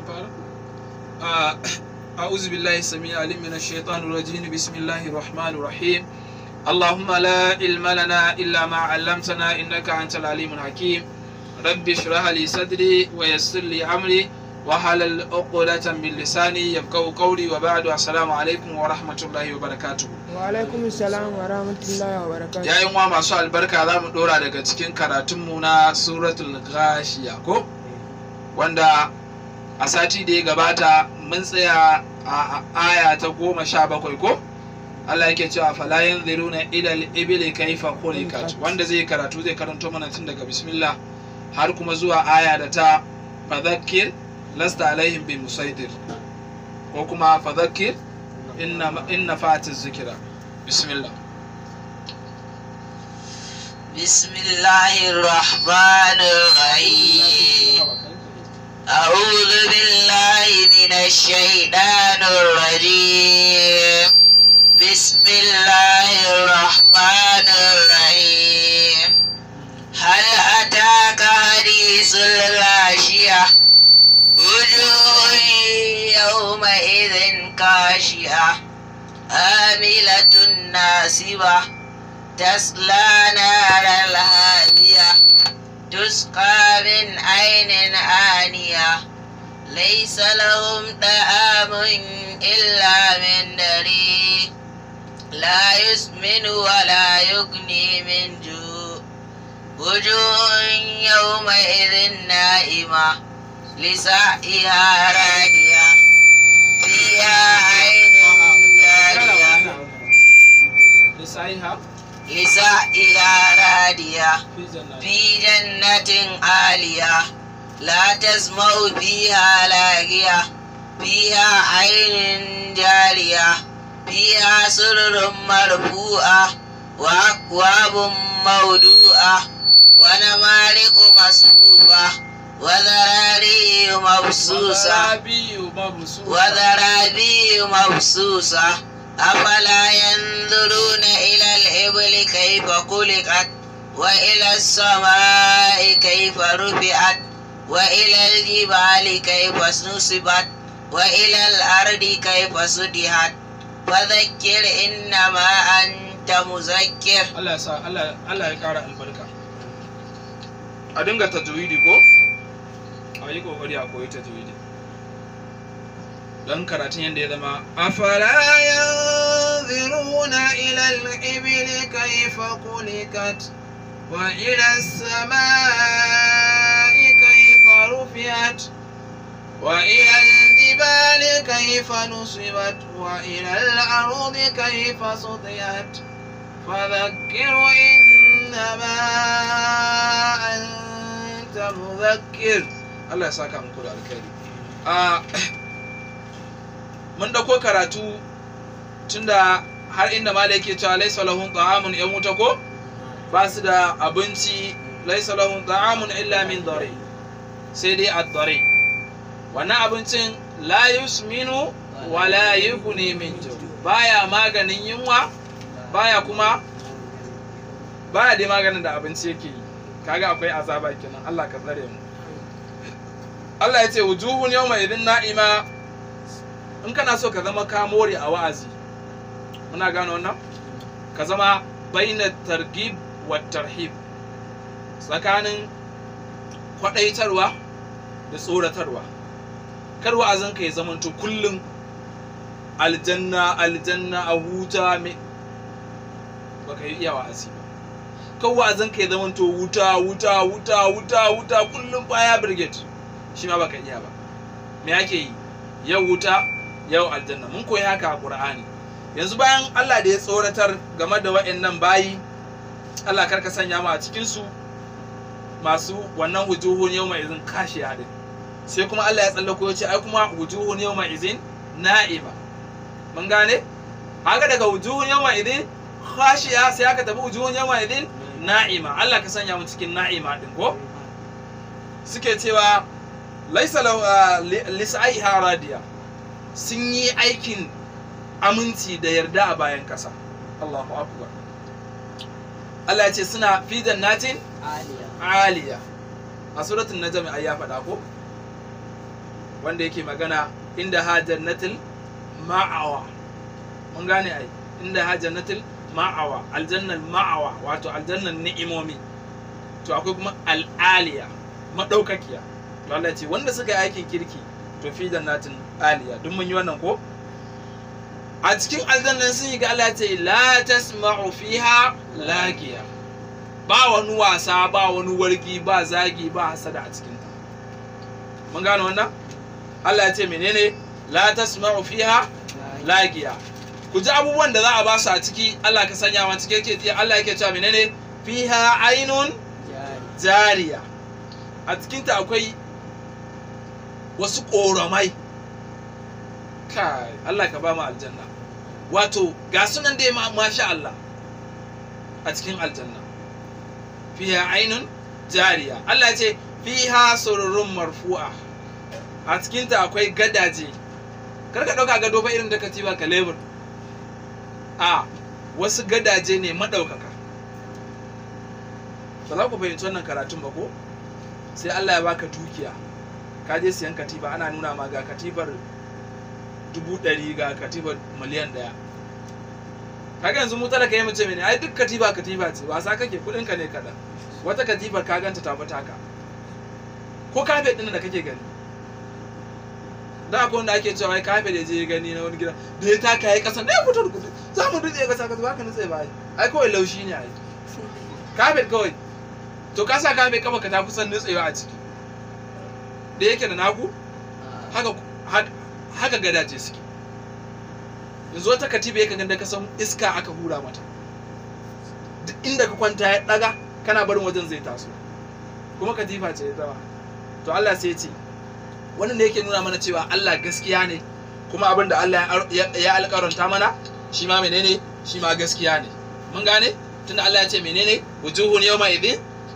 fara Ah, أعوذ بالله السميع العليم من الشيطان الرجيم بسم الله الرحمن الرحيم اللهم لا علم لنا إلا ما علمتنا إنك أنت العليم الحكيم رب اشرح لي صدري ويسر لي أمري وحلل عقدة من لساني يفقهوا قولي وبعد السلام عليكم ورحمة الله وبركاته wa alaikum salam wa rahmatullahi wa barakatuh yayin wa masu albarka za mu dora daga cikin karatunmu na suratul ghashiya ko wanda a sati da ya gabata mun tsaya a aya ta goma sha bakwai ko Allah yake cewa fala yanziruna ila al-ibli kayfa khuliqat wanda zai karatu zai karanto mana tun daga bismillah har kuma zuwa aya da ta fadhakkir lasta alaihim bi musaitir ko kuma fadhakkir inna inna fatiz zikra bismillah بسم الله الرحمن الرحيم أعوذ بالله من الشيطان الرجيم بسم الله الرحمن الرحيم هل أتاك حديث الغاشية وجوه يومئذ كاشية عاملة ناصبة تصلى نارا هادية تسقى من عين آنية ليس لهم طعام إلا من ضريع لا يسمن ولا يغني من جوع وجوه يومئذ نائمة لسعيها راضية فيها عين جارية لسعيها لسعيها راضية في جنات في جنة عالية لا تسمع فيها لاغية فيها عين جارية فيها سرر مرفوعة وأكواب موضوعة ونمارق مصفوفة وذراري مبسوسة وزرابي مبسوطة وذرابي مبسوسة أفلا ينظرون إلى الإبل كيف خلقت وإلى السماء كيف رفعت وإلى الجبال كيف نصبت وإلى الأرض كيف سدحت فذكر إنما أنت مذكر Allah ya sa Allah Allah ya kara albarka a dinga tajwidi ko a yi kokari a koyi tajwidi dan karatun yadda ya zama afala yanziruna ila al-ibli kayfa khuliqat wa ila as-samai kayfa rufi'at wa ila al-jibali kayfa nusibat wa ila al-ardi kayfa sutiyat فذكر إنما أنت مذكر الله يساك من كل الخير mun dauko karatu tunda har inda mala yake cewa laisa lahum ta'amun yan wuta ko ba su da abinci laisa lahum ta'amun illa min dare sai dai ad-dare wannan abincin la yusminu wa la yughni min ju baya maganin yunwa baya kuma baya dai maganin da abinci yake yi kaga akwai azaba kenan Allah ka tsare mu Allah ya ce wujuhun yawma idin na'ima in kana so ka zama ka more a wa'azi muna gano wannan ka zama baina targhib wa tarhib tsakanin kwadaitarwa da tsoratarwa kar wa'azin ka ya zamanto kullum aljanna aljanna a huta me baka yi iya wa'azi ba kan wa'azin ka ya zamanto wuta wuta wuta wuta wuta kullum baya brigade shi ma baka iya ba me ake yi yau wuta yau aljanna mun koyi haka a qur'ani yanzu bayan Allah da ya tsoratar game da wa'annan bayi Allah karka sanya mu a cikin su masu wannan wujuhun yawma izin kashi hadin sai kuma Allah ya tsallako ya ce ai kuma wujuhun yawma izin na'ima mun gane haka daga wujuhun yawma idin khashiya sai aka tafi wujuhun yawma idin na'ima Allah ka sanya mu cikin na'ima din ko suke cewa laisa lisaiha radiya sun yi aikin aminci da yarda a bayan kasa Allahu akbar Allah ya ce suna fi jannatin aliya aliya a suratul najm ai ya faɗa ko wanda yake magana inda ha jannatul ma'awa mun gane ai inda ha jannatul ma'awa aljannan ma'awa wato aljannan ni'imomi to akwai kuma al'aliya madaukakiya to Allah ce wanda suka yi aikin kirki to fi jannatin aliya duk mun yi wannan ko a cikin aljannan sun yi ga Allah ce la tasma'u fiha lagiya ba wani wasa ba wani wargi ba zagi ba hasada a cikin ta mun gane wannan Allah ya ce menene la tasma'u fiha lagiya ku ji abubuwan da za a ba su a ciki Allah ka sanya wa cike yake Allah yake cewa menene fiha ainun jariya a cikinta akwai wasu ƙoramai kai Allah ka ba mu aljanna wato ga sunan dai ma masha Allah a cikin aljanna fiha ainun jariya Allah ya ce fiha sururun marfu'a a cikinta akwai gadaje kar ka ɗauka gado fa irin da katiba ka lebur a wasu gadaje ne maɗaukaka ba za ku fahimci wannan karatun ba ko sai Allah ya baka dukiya ka je siyan katifa ana nuna ma ga katifar dubu ɗari ga katifar miliyan ɗaya kaga yanzu mu talaka yi mace mene ai duk katifa katifa ce wasa kake kuɗin ka ne kaɗan wata katifar ka ganta ta fita ka ko kafe ɗin da kake gani da akwai wanda ake cewa ai kafe da je gani na wani gida da ya taka ya kasa da ya fito da kuɗi za mu dutse kasa kasa ba ka nutse ba ai ai kawai laushi ne ai kafe kawai to ka sa kafe kafa ka ta kusan nutsewa a ciki da yake da naku haka haka gadaje suke yanzu wata katiba yake ganda ka san iska aka hura mata duk inda ka kwanta ya daga kana barin wajen zai taso kuma katifa ce ya zama to Allah sai ya ce wannan ne yake nuna mana cewa Allah gaskiya ne kuma abin da Allah ya alƙaranta mana shi ma menene shi ma gaskiya ne mun gane tunda Allah ya ce menene wujuhun yawma idin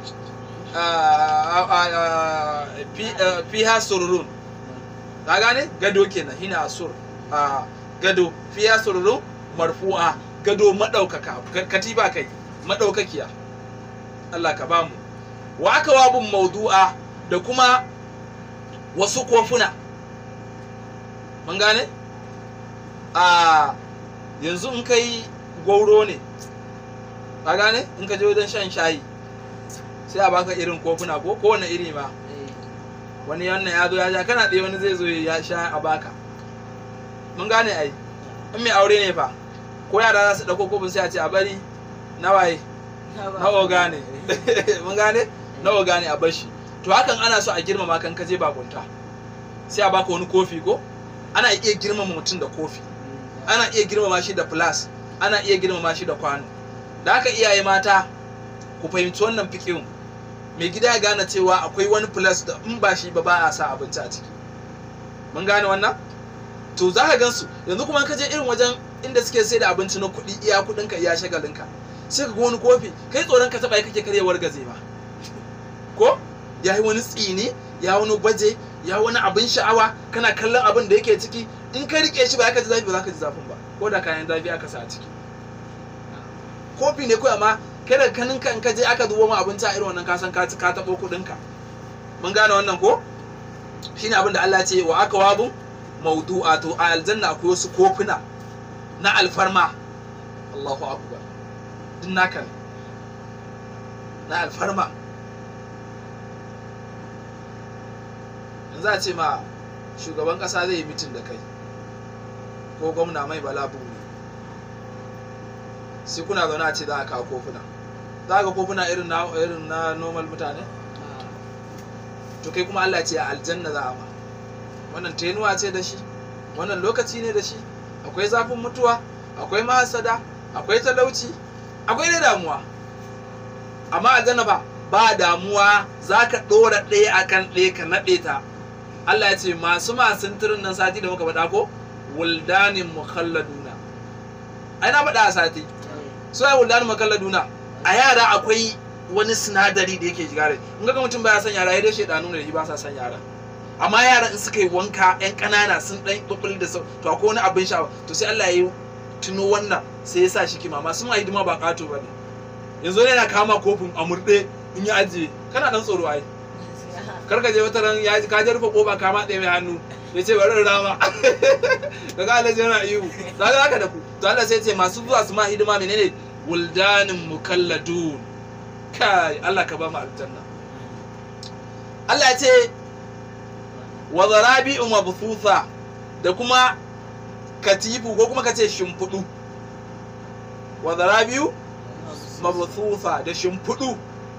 fiha sururun ka gane gado kenan hina asur gado fiha sururun marfu'a gado madaukaka katiba kai madaukakiya Allah ka bamu wa aka wabun maudu'a da kuma wasu kofuna mun gane a yanzu in kai gwauro ne ka gane in ka je wajen shan shayi sai a baka irin kofuna ko kowane iri ma wani wannan ya zo ya sha kana ɗaya wani zai zo ya sha a baka mun gane ai in mai aure ne fa ko yara za su ɗauko kofin sai a ce a bari na waye na oga ne mun gane na oga ne a bashi to hakan ana so a girmama kan kaje bakunta sai a baka wani kofi ko ana iya girmama mutum da kofi ana iya girmama shi da plus ana iya girmama shi da kwano da haka iyaye mata ku fahimci wannan fikirin mai gida ya gane cewa akwai wani plus da in ba shi ba ba a sa abinci a ciki mun gane wannan to za ka gansu yanzu kuma ka je irin wajen inda suke sai da abinci na kuɗi iya kuɗinka iya shagalinka sai ka ga wani kofi kai tsoron ka taɓa kake karyewar gaze ba ko ya yi wani tsini ya wani baje ya wani abin sha'awa kana kallon abin da yake ciki in ka rike shi ba ka ji zafi ba za ka ji zafin ba ko da kayan zafi aka sa a ciki kofi ne kawai amma kai da kanin ka in ka je aka zubo ma abinci a irin wannan kasan ka ka tabo kudin ka mun gane wannan ko shine abin da Allah ya ce wa aka wabu mawdu'a to a aljanna akwai wasu kofuna na alfarma Allahu akbar din naka ne na alfarma yanzu a ce ma shugaban kasa zai yi mitin da kai ko gwamna mai bala buri sai kuna zaune a ce za a kawo kofuna za ka kofuna irin na irin na normal mutane to kai kuma Allah ce a aljanna za a ma wannan tenuwa ce da shi wannan lokaci ne da shi akwai zafin mutuwa akwai mahasada akwai talauci akwai dai damuwa amma aljanna ba ba damuwa za ka ɗora ɗaya akan ɗaya ka naɗe ta Allah ya ce masu masun turin nan sati da muka faɗa ko wuldanin mukhalladuna ai na faɗa a sati so ai wuldanin mukhalladuna a yara akwai wani sinadari da yake shiga rai in ga mutum baya son yara ya dai shedanu ne da shi ba sa son yara amma yaran in suka yi wanka yan ƙanana sun ɗan ɓuɓɓul da sau to akwai wani abin sha'awa to sai Allah ya yi tuno wannan sai ya sa shi kima masu ma hidima ba ƙato ba ne yanzu yana kama kofin a murɗe in ya ajiye kana ɗan tsoro ai kar ka je wata ran ya ka je rufe kofa ka matse mai hannu ya ce bari in rama ka ga Allah yana ihu za ka haka da ku to Allah sai ce masu zuwa su ma hidima menene wuldanin mukalladun kai Allah ka ba mu aljanna Allah ya ce wa zarabi'u mabthutha da kuma katifu ko kuma kace shimfudu wa zarabi'u mabthutha da shimfudu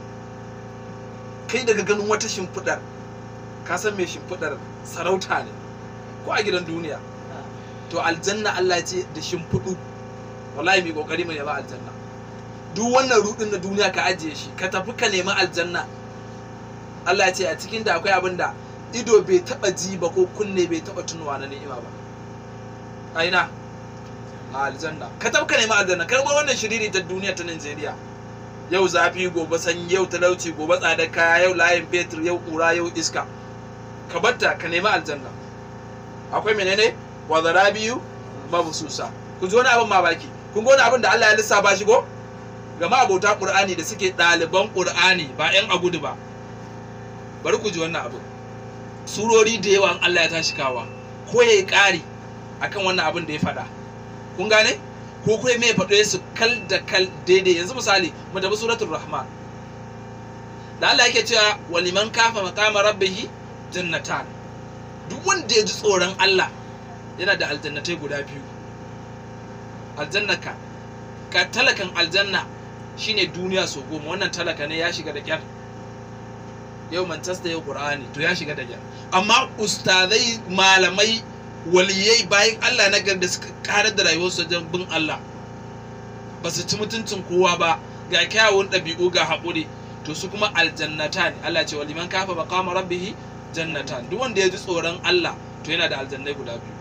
kai daga ganin wata shimfidar ka san me shimfidar sarauta ne ko a gidan duniya to aljanna Allah ya ce da shimfiɗu wallahi mai kokari mu nema aljanna duk wannan rudin na duniya ka ajiye shi ka tafi ka nemi aljanna Allah ya ce a cikin da akwai abin da ido bai taba ji ba ko kunne bai taba tunuwa na ni'ima ba a ina a aljanna ka tafi ka nemi aljanna karɓar wannan shiriri ta duniya ta Najeriya yau zafi gobe sanyi yau talauci gobe tsadar kaya yau layin fetur yau kura yau iska ka batta ka nemi aljanna akwai menene wa zarabiyu mabsusa kun ji wani abin mamaki kun ga wani abin da Allah ya lissafa shi ko ga abota Qur'ani da suke ɗaliban Qur'ani ba ƴan agudu ba bari ku ji wannan abin surori da yawa in Allah ya tashi kawa ko yayi ƙari akan wannan abin da ya faɗa kun gane ko kuma mai faɗo su kal da kal daidai yanzu misali mu tafi suratul rahman da Allah yake cewa waliman kafa maqama rabbihi jannatan duk wanda ya ji tsoron Allah yana da aljannatai guda biyu aljannaka ka talakan aljanna shine duniya so goma wannan talaka ne ya shiga da kyar yau manchester yau qur'ani to ya shiga da kyar amma ustazai malamai waliyai bayan Allah na da suka karar da rayuwarsu wajen bin Allah ba su ci mutuncin kowa ba ga kyawun ɗabi'u ga haƙuri to su kuma aljannata ne Allah ce waliman kafa maqama rabbihi jannatan duk wanda ya ji tsoron Allah to yana da aljannai guda biyu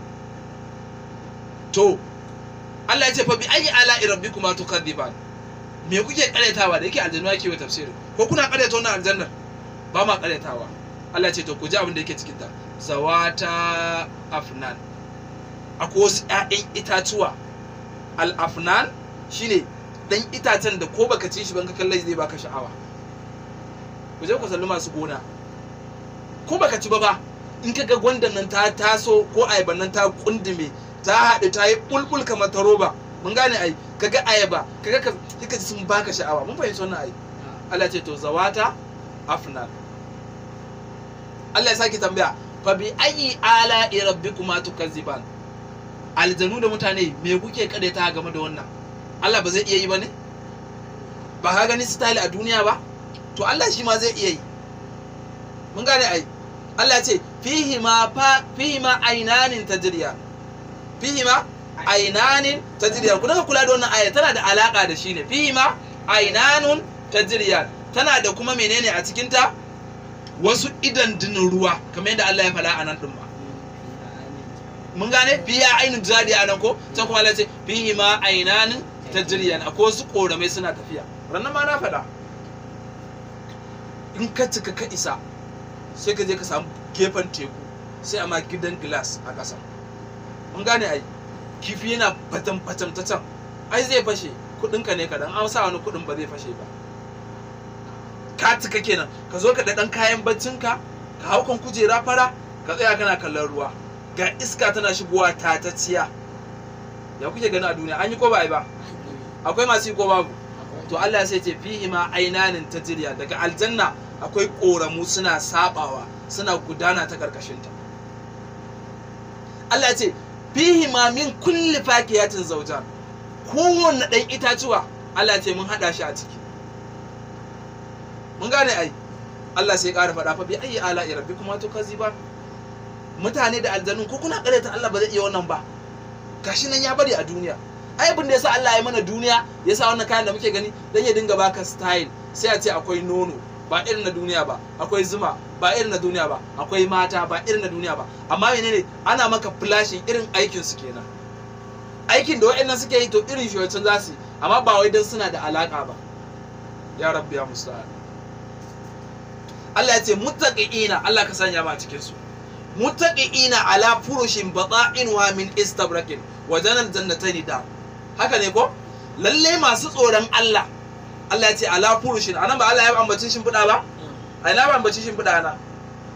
to Allah ya ce fa bi ayi ala rabbikuma tukadiban me kuke karyatawa da yake aljannu yake wa tafsirin ko kuna karyata wannan aljannar ba ma karyatawa Allah ya ce to ku ji abin da yake cikin ta zawata afnan akwai wasu ƴaƴan itatuwa al afnan shine dan itacen da ko baka ci shi ban ka kallai zai baka sha'awa ku je ku salli masu gona ko baka ci ba ba in ka ga gwandan nan ta taso ko ayaban nan ta kundume ta haɗu ta yi bulbul kamar ta roba mun gane ai kaga ayaba kaga ka kika ji sun baka sha'awa mun fahimci wannan ai Allah ce to zawata afnan Allah ya saki tambaya fa bi ayi ala rabbikuma tukazziban aljanu da mutane me kuke kadeta game da wannan Allah ba zai iya yi ba ne ba ka gani style a duniya ba to Allah shi ma zai iya yi mun gane ai Allah ya ce fihi ma fa fihi ma ainanin tajriya fihi ma ainanin tajriya ku daga kula da wannan aya tana da alaka da shi ne fihi ma ainanun tajriya tana da kuma menene a cikin ta wasu idan dinin ruwa kamar yadda Allah ya faɗa a nan din ba mun gane fiya ainin jadi a nan ko can kuma Allah ya ce fihi ma ainanin tajriyan akwai wasu koramai suna tafiya rannan ma na faɗa in ka cika ka isa sai ka je ka samu gefen teku sai a ma gidan glass a ƙasa mun gane ai kifi yana fatan fatan ta can ai zai fashe kuɗinka ne kaɗan an sa wani kuɗin ba zai fashe ba ka cika kenan ka zo ka da ɗan kayan baccinka ka hau kan kujera fara ka tsaya kana kallon ruwa ga iska tana shigowa tatacciya ya kuke gani a duniya an yi ko ba a yi ba akwai masu yi ko babu to Allah sai ce fihi ma ainanin tajriya daga aljanna akwai koramu suna sabawa suna gudana ta karkashinta Allah ya ce fihi ma min kulli fakiyatin zawjan kowanne ɗan itatuwa Allah ya ce mun hada shi a ciki mun gane ai Allah sai ƙara faɗa fa bi ayi ala rabbikuma tukaziban mutane da aljanun ko kuna ƙaryata Allah ba zai iya wannan ba gashi nan ya bari a duniya ai abin da yasa Allah ya mana duniya yasa wannan kayan da muke gani dan ya dinga baka style sai a ce akwai nono ba irin na duniya ba akwai zuma ba irin na duniya ba akwai mata ba irin na duniya ba amma menene ana maka flashing irin aikin su kenan aikin da waɗannan suke yi to irin shi wancan za su yi amma ba wai dan suna da alaka ba ya rabbi ya musta'an Allah ya ce muttaqiina Allah ka sanya ma cikin su muttaqiina ala furushin bata'inwa min istabrakin wa janal jannatayn da haka ne ko lalle masu tsoron Allah Allah ya ce ala furushin anan ba Allah ya ambaci shimfiɗa ba a ina ba ambaci shimfiɗa na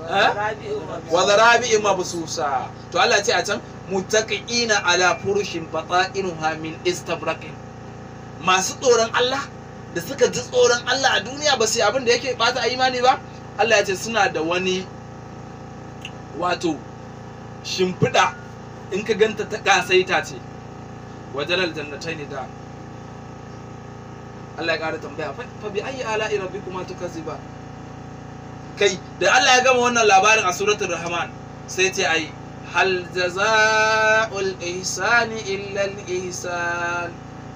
wa zarabi'i mabsusa to Allah ya ce a can muttaqiina ala furushin bata'inuha min istabraqin masu tsoron Allah da suka ji tsoron Allah a duniya ba su yi abin da yake bata imani ba Allah ya ce suna da wani wato shimfiɗa in ka ganta ta ƙasaita ce wajen aljannatai ne da Allah ya ƙara tambaya fa bi ayi ala'i rabbikuma tukazziba kai da Allah ya gama wannan labarin a suratul rahman sai ce ai hal jaza'ul ihsani illa al ihsan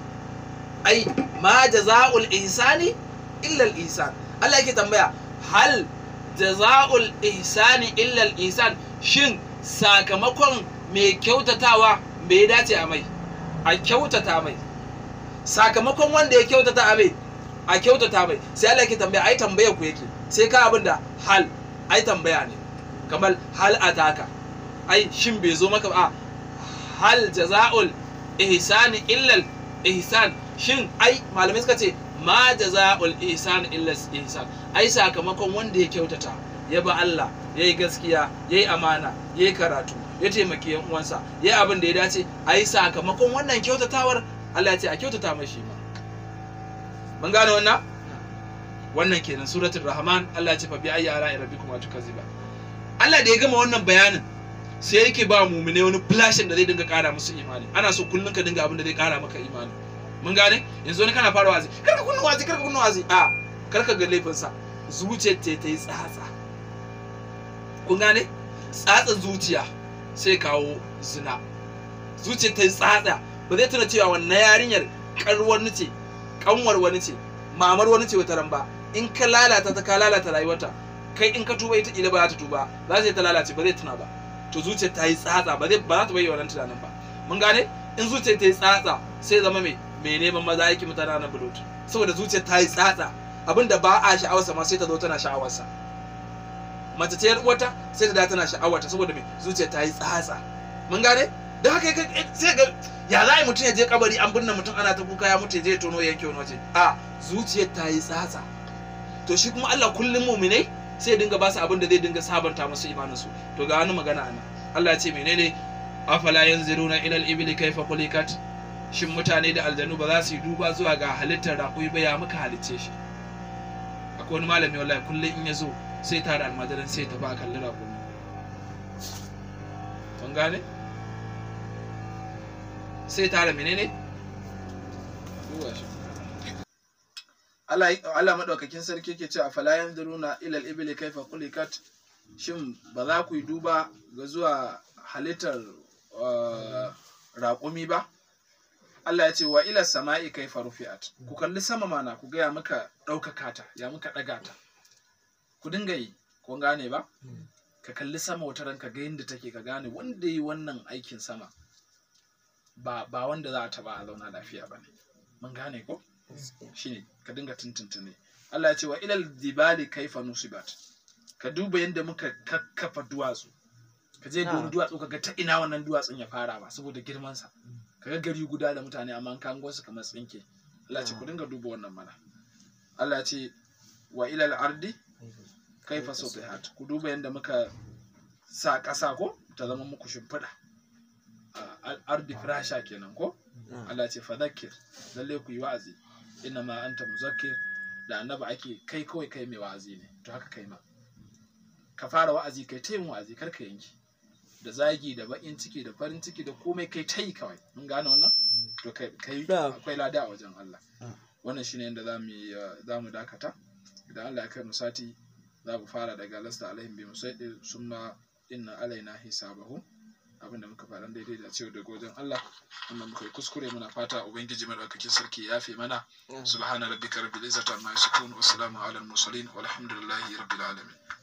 ai ma jaza'ul ihsani illa al ihsan Allah yake tambaya hal jaza'ul ihsani illa al ihsan shin sakamakon mai kyautatawa me ya dace a mai a kyautata mai sakamakon wanda ya kyautata a mai a kyautata mai sai Allah yake tambaya ai tambaya ku yake sai ka abin da hal ai tambaya ne kamar hal ataka ai shin bai zo maka ba hal jaza'ul ihsani illal ihsan shin ai malamai suka ce ma jaza'ul ihsan illal ihsan ai sakamakon wanda ya kyautata ya ba Allah ya yi gaskiya ya yi amana ya yi karatu ya taimaki yan uwansa ya yi abin da ya dace ai sakamakon wannan kyautatawar Allah ya ce a kyautata mai shi ma mun gane wannan wannan kenan suratul rahman Allah ya ce fa bi ayyi ala'i rabbikum tukazziba Allah da ya gama wannan bayanin sai yake ba mumine wani flashin da zai dinga kara musu imani ana so kullun ka dinga abin da zai kara maka imani mun gane yanzu wani kana fara wazi karka kunna wazi karka kunna wazi a karka ga laifin sa zuciyar ta ta yi tsatsa kun gane tsatsa zuciya sai kawo zina zuciyar ta yi tsatsa ba zai tuna cewa wannan yarinyar karwar ni ce kanwar wani ce mamar wani ce wata ran ba in ka lalata ta ka lalata rayuwarta kai in ka tuba ita ila ba za ta tuba za ta ta lalace ba zai tuna ba to zuciyar ta yi tsatsa ba zai ba za ta bayyana wannan tunanin ba mun gane in zuciyar ta yi tsatsa sai zama mai mai neman maza yake mutane na bulut saboda zuciyar ta yi tsatsa abinda ba a sha'awarsa ma sai ta zo tana sha'awarsa mace ta wata sai ta da tana sha'awarta saboda mai zuciyar ta yi tsatsa mun gane da haka sai ga ya za mutum ya je kabari an binne mutum ana ta kuka ya mutu ya je ya tono yanke wani waje a zuciyar ta yi tsatsa to shi kuma Allah kullum muminai sai ya dinga ba su abin da zai dinga sabanta musu imanin su to ga wani magana ana Allah ya ce menene afala yanzuruna ila al-ibli kayfa khuliqat shin mutane da aljanu ba za su yi duba zuwa ga halittar raƙumi ba ya muka halicce shi akwai wani malami wallahi kullum in ya zo sai tare almajiran sai ta ba kalli raƙumi kun gane sai tare menene duba shi Allah Allah madaukakin sarki yake cewa fala yanzuruna ila al-ibli kayfa khuliqat shin ba za ku yi duba ga zuwa halittar raƙumi ba Allah ya ce wa ila sama'i kayfa rufi'at ku kalli sama mana ku ga ya muka ɗaukaka ta ya muka ɗaga ta ku dinga yi kun gane ba ka kalli sama wata ranka ga yadda take ka gane wanda yi wannan aikin sama ba ba wanda za a taba a zauna lafiya ba ne mun gane ko shine ka dinga tuntuntune Allah ya ce wa ilal dibali kaifa nusibat ka duba yadda muka kakkafa duwatsu ka je ga duwatsu ka ga ta ina wannan duwatsun ya fara ba saboda girman sa ka ga gari guda da mutane amma an kango su kamar tsinke Allah ya ce ku dinga duba wannan mana Allah ya ce wa ilal ardi kaifa sutihat ku duba yadda muka sa ƙasa ko ta zama muku shimfiɗa ardi firasha kenan ko Allah ce fadakir lalle ku yi wa'azi inna ma anta muzakkir da annaba ake kai kawai kai mai wa'azi ne to haka kai ma ka fara wa'azi kai ta yin wa'azi kar ka yanki da zagi da bakin ciki da farin ciki da komai kai ta yi kawai mun gane wannan to kai kai akwai lada a wajen Allah wannan shine yadda zamu zamu dakata idan Allah ya kai mu sati za mu fara daga lasta alaihim bi musaidir summa inna alaina hisabahum abinda muka faɗan daidai da cewa daga wajen Allah amma muka yi kuskure muna fata ubangiji madaukakin sarki ya yafe mana subhana rabbika rabbil izzati amma yasifun wa salamun alal mursalin walhamdulillahi rabbil alamin